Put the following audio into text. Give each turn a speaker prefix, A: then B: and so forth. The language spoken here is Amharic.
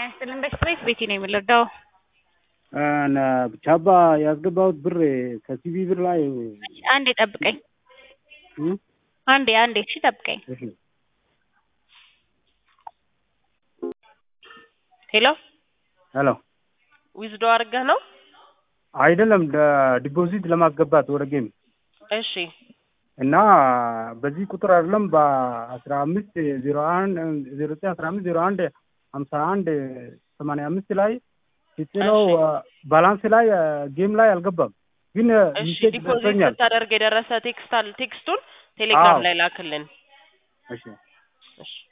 A: ያስጥልን በስትሬት ቤቴ ነው የምንረዳው።
B: ቻባ ያስገባሁት ብር ከሲቢ ብር ላይ
A: አንዴ ጠብቀኝ፣
B: እም?
A: አንዴ አንዴ፣ እሺ ጠብቀኝ።
B: እሺ
C: ሄሎ
B: ሄሎ
C: ዊዝዶ አድርገህ ነው?
B: አይደለም ዲፖዚት ለማስገባት ወደ ጌም
C: እሺ
B: እና በዚህ ቁጥር አይደለም በአስራ አምስት ዜሮ አንድ ዜሮ ዘጠኝ አስራ አምስት ዜሮ አንድ ሀምሳ አንድ ሰማንያ አምስት ላይ ሲጥለው ባላንስ ላይ ጌም ላይ አልገባም፣ ግን
C: እሺ
B: ሚሴጅ
C: ዲፖዚት
B: ደርሶኛል።
C: ስታደርግ የደረሰ ቴክስት አለ ቴክስቱን ቴሌግራም
B: አዎ።
C: ላይ ላክልን።
B: እሺ
C: እሺ